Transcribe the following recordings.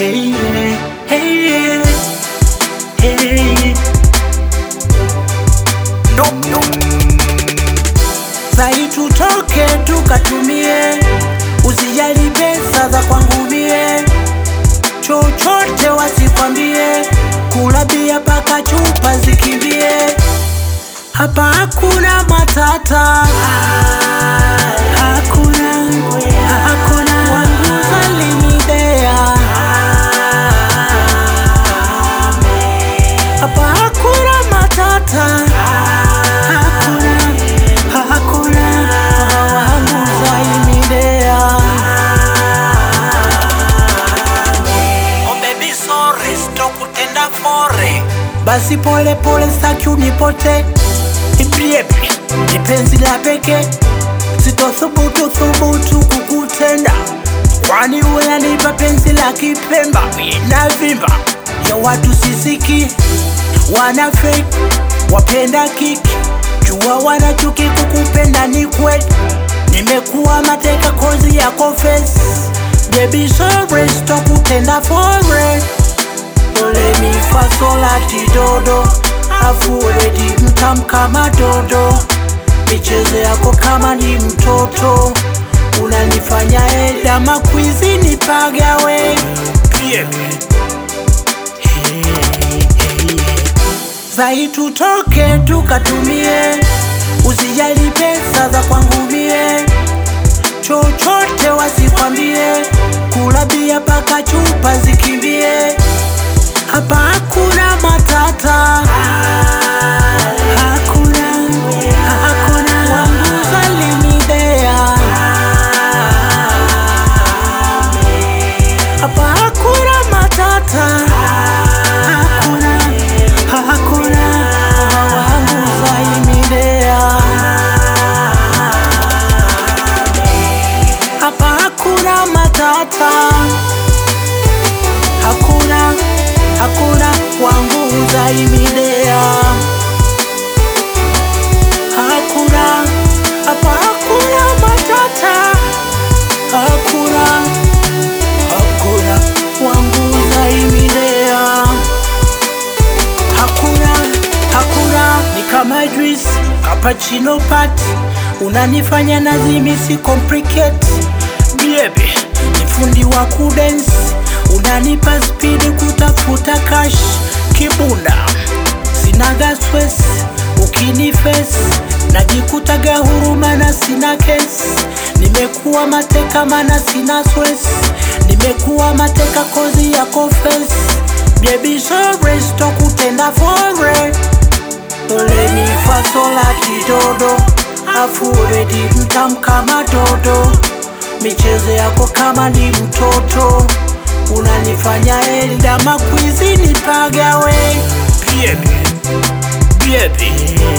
Hey, hey, hey. Sai tutoke tukatumie, usijali pesa za kwangu mie, chochote wasikwambie, kula bia paka chupa zikimbie, hapa hakuna matata, hakuna hakuna wanguza linidea, hapa hakuna matata, hakuna hakuna wanguza linidea. Oh baby sorry, sitokutenda fore. Basi pole pole, staki unipote Ibriebi, ni penzi la peke, sitothubutu thubutu kukutenda, kwani unanipa penzi la kipemba, inavimba ya watu sisiki, wana fake, wapenda kiki, jua wana chuki, kukupenda ni kweli, nimekuwa mateka kozi yako face, baby sorry, sitokutenda fore Dole mi fa sol ati dodo afu redi mtam kama dodo michezo yako kama ni mtoto unanifanya eda makwizi nipagawe zai tutoke tukatumie usijali pesa za kwangu mie chochote wasikwambie kula bia paka chupa zikimbie hapa hakuna matata, hakuna hakuna wanguza linidea, hapa hakuna matata, hakuna hakuna wanguza linidea, hapa hakuna matata hakuna hakuna wangu zaimidea hakuna hapa hakuna matata hakuna hakuna wangu zaimidea hakuna hakuna ni kama juice cappuccino pat unanifanya nazimisi complicate baby ni fundi wa kudance unanipa spidi kutafuta cash kibunda sinaga stress ukinifes najikutaga huruma na sina kes nimekuwa mateka mana sina stress nimekuwa mateka kozi ya confess baby sorry sitokutenda fore Doleni fasola kidodo afu redi mtam kama dodo michezo yako kama ni mtoto unanifanya elda makwizi nipagawe Baby, baby,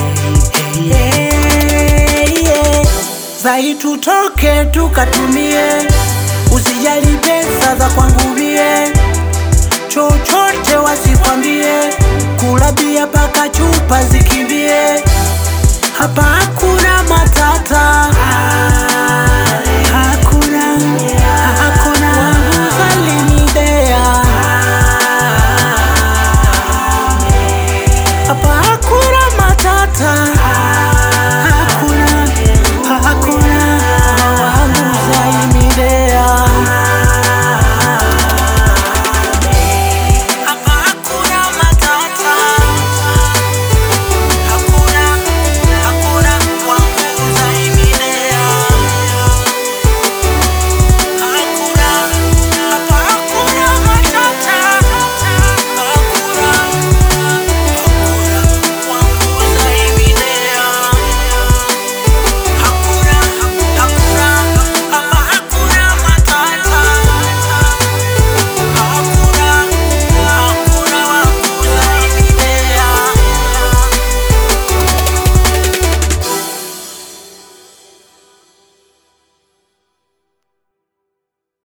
yeah, yeah. Zai tutoke tukatumie, usijali pesa za kwangu mie, chochote wasikwambie, kula bia paka chupa zikimbie, hapa hakuna matata